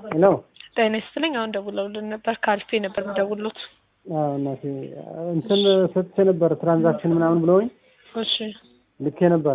ሄሎ ጤና ይስጥልኝ። አሁን ደውለውልን ነበር። ካልፌ ነበር የምደውሉት። አዎ እናቴ እንትን ሰጥቼ ነበር ትራንዛክሽን ምናምን ብለውኝ እሺ ልኬ ነበረ።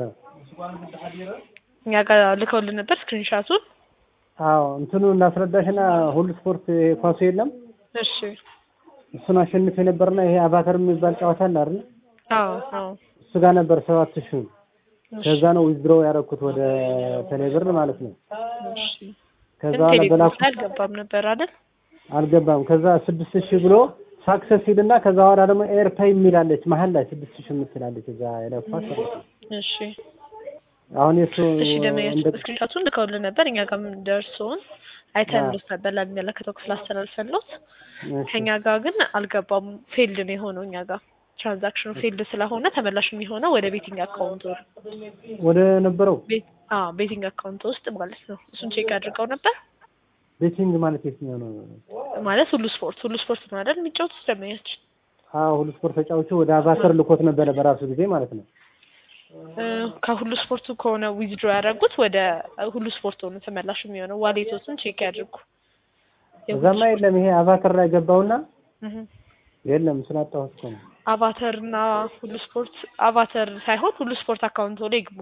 እኛ ጋር ልከውልን ነበር ስክሪንሻቱን። አዎ እንትኑ እናስረዳሽና ሁሉ ስፖርት ይሄ ኳሱ የለም እሺ እሱን አሸንፌ ነበርና ይሄ አቫተር የሚባል ጨዋታ አለ አይደል? አዎ አዎ እሱ ጋር ነበር ሰባት ሺህ እሺ፣ ከዛ ነው ዊዝድሮ ያደረኩት ወደ ቴሌብር ማለት ነው። እሺ። ከዛ ግን ቴሌብር በላኩ ላይ አልገባም ነበር አይደል? አልገባም። ከዛ ስድስት ሺህ ብሎ ሳክሰስ ይልና ከዛ በኋላ ደግሞ ኤርፓይ የሚላለች መሀል ላይ ስድስት ሺህ የምትላለች እዛ የለኳት ማለት ነው። እሺ አሁን የሱ እሺ። ደመኛችን እንደ ስክሪንሻቱን ልከውልን ነበር። እኛ ጋርም ደርሶን አይተን አዎ። ልስ ነበር ለሚመለከተው ክፍል አስተላልፈንሎት። እሺ፣ ከኛ ጋር ግን አልገባም። ፌልድ ነው የሆነው እኛ ጋር ትራንዛክሽኑ ፌልድ ስለሆነ ተመላሽ የሚሆነው ወደ ቤቲንግ አካውንት ወር ወደ ነበረው ቤት አዎ ቤቲንግ አካውንት ውስጥ ማለት ነው። እሱን ቼክ አድርገው ነበር ቤቲንግ ማለት የትኛው ነው? ማለት ሁሉ ስፖርት ሁሉ ስፖርት ነው አይደል የሚጫወቱት ደመኛችን አዎ ሁሉ ስፖርት ተጫውቼ ወደ አቫተር ልኮት ነበረ በራሱ ጊዜ ማለት ነው። እ፣ ከሁሉ ስፖርቱ ከሆነ ዊዝድሮ ያደረጉት ወደ ሁሉ ስፖርት ሆነ ተመላሽ የሚሆነው ዋሌቶትን ቼክ ያድርጉ። እዛማ የለም ይሄ አቫተር ላይ ገባውና እህ፣ የለም ስላጣሁት እኮ ነው። አቫተር እና ሁሉ ስፖርት አቫተር ሳይሆን ሁሉ ስፖርት አካውንት ላይ ይግቡ።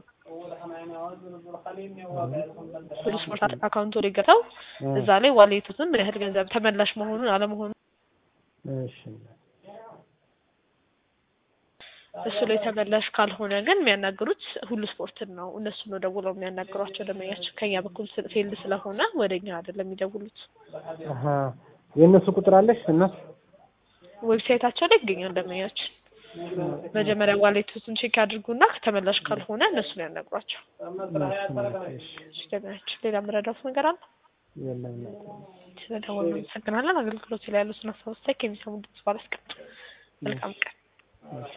ሁሉ ስፖርት አካውንት ላይ ገብተው እ፣ እዛ ላይ ዋሌቶትን ምን ያህል ገንዘብ ተመላሽ መሆኑን አለመሆኑን እሺ እሱ ላይ ተመላሽ ካልሆነ ግን የሚያናግሩት ሁሉ ስፖርትን ነው። እነሱ ነው ደውለው የሚያናግሯቸው ደንበኛችን። ከኛ በኩል ፌልድ ስለሆነ ወደ እኛ አይደለም የሚደውሉት። አሀ የእነሱ ቁጥር አለሽ እና ዌብሳይታቸው ላይ ይገኛል ደንበኛችን። መጀመሪያ ዋሌቶችን ቼክ ያድርጉና ተመላሽ ካልሆነ እነሱ ነው ያናግሯቸው። እሺ እሺ ደንበኛችን፣ ሌላ የምረዳት ነገር አለ? የለም ስለደወሉ እናመሰግናለን። አገልግሎት ላይ ያሉትን አስተያየት ከሚሰሙ ድምጽ ባላስቀምጥ መልካም ቀን። እሺ